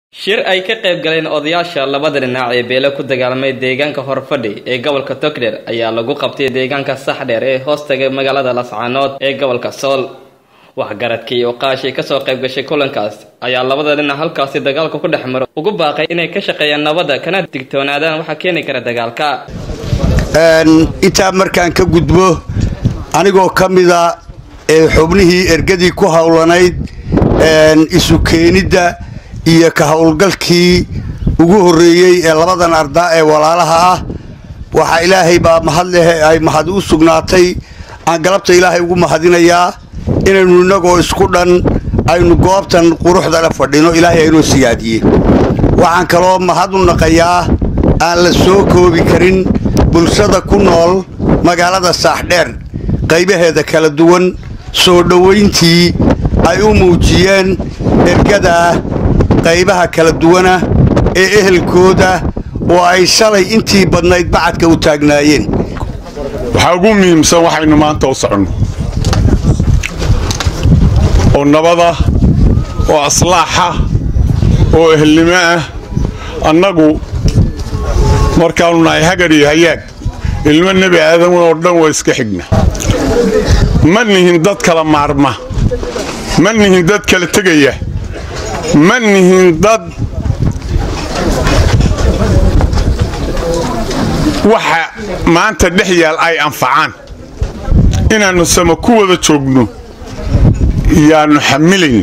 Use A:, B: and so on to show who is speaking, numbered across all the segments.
A: shir ay ka qayb galeen odayaasha labada dhinac ee beele ku dagaalamay deegaanka horfadhi ee gobolka togdheer ayaa lagu qabtay deegaanka saxdheer ee hoostaga magaalada lascaanood ee gobolka sool waxgaradkii iyo qaashii kasoo qayb gashay kulankaas ayaa labada dhinac halkaasi dagaalka ku dhex maro ugu baaqay inay ka shaqeeyaan nabadda kana digtoonaadaan waxaa keeni kara dagaalka
B: intaa markaan ka gudbo anigoo ka mida xubnihii ergadii ku howlanayd isu keenidda iyo ka howlgalkii ugu horreeyey ee labadan ardaa ee walaalaha ah waxaa ilaahay baa mahad leh ay mahad u sugnaatay aan galabta ilaahay ugu mahadinayaa inaynu innagoo isku dhan aynu goobtan quruxdana fadhino ilaahay aynoo siyaadiye waxaan kaloo mahad u naqayaa aan la soo koobi karin bulshada ku nool magaalada saaxdheer qaybaheeda kala duwan soo dhowayntii ay u muujiyeen ergadaa qaybaha kala duwana ee ehelkooda oo ay shalay intii badnayd bacadka u taagnaayeen
C: waxaa ugu muhiimsan waxaynu maanta u soconno oo nabada oo aslaaxa oo ehelnimo ah annagu markaannu nahay hagar iyo hayaag ilmo nebi aadan oo dhan waa iska xigna ma nihin dad kala maarma ma nihin dad kala tegaya ma nihin dad waxa maanta dhex yaal ay anfacaan inaannu sama ku wada joogno yaannu xamilayna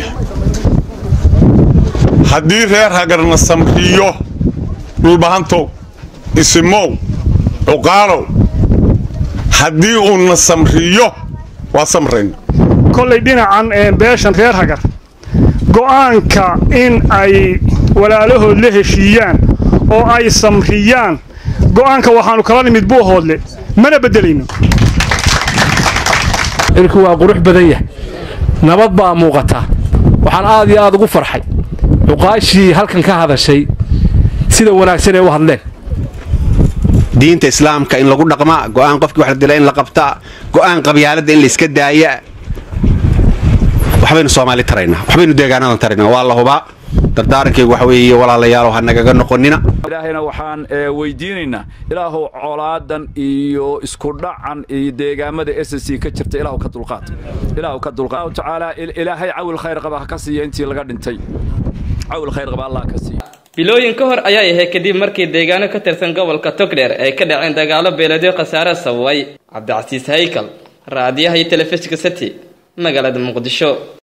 C: haddii reer hagarna samriyo dhulbahantow isimow cuqaalow haddii uuna samriyo waa samrayna
D: kollay dhinacan beeshan reer hagar go'aanka in ay walaalahood la heshiiyaan oo ay samriyaan go'aanka waxaannu kala nimid buuhoodle mana beddelayno
E: irku waa qurux badan yahay nabad baa muuqata waxaan aad iyo aad ugu farxay cuqaashii halkan ka hadashay sida wanaagsan ee u hadleen
F: diinta islaamka in lagu dhaqmaa go'aan qofkii wax la dila in la qabtaa go'aan qabyaaladda in layska daaya waxbaynu soomaali taraynaa waxbaynu deegaanadan taraynaa waa la hubaa dardaarankaygu waxa weeye walaalayaalow ha nagaga noqonina
G: ilaahayna waxaan weydiinaynaa ilaahow colaadan iyo isku dhacan iyo deegaamada s c ka jirta ilaahu ka dulqaad ilaahu ka dulqaad tacaala ilaahay cawil khayr qaba ha ka siiya intii laga dhintay cawil khayr qaba allah ka siiya
A: bilooyin ka hor ayaa ahay kadib markii deegaano ka tirsan gobolka togdheer ay ka dhaceen dagaalo beeladyo khasaare sababay cabdicasiis haykal raadiyaha iyo telefishinka city magaalada muqdisho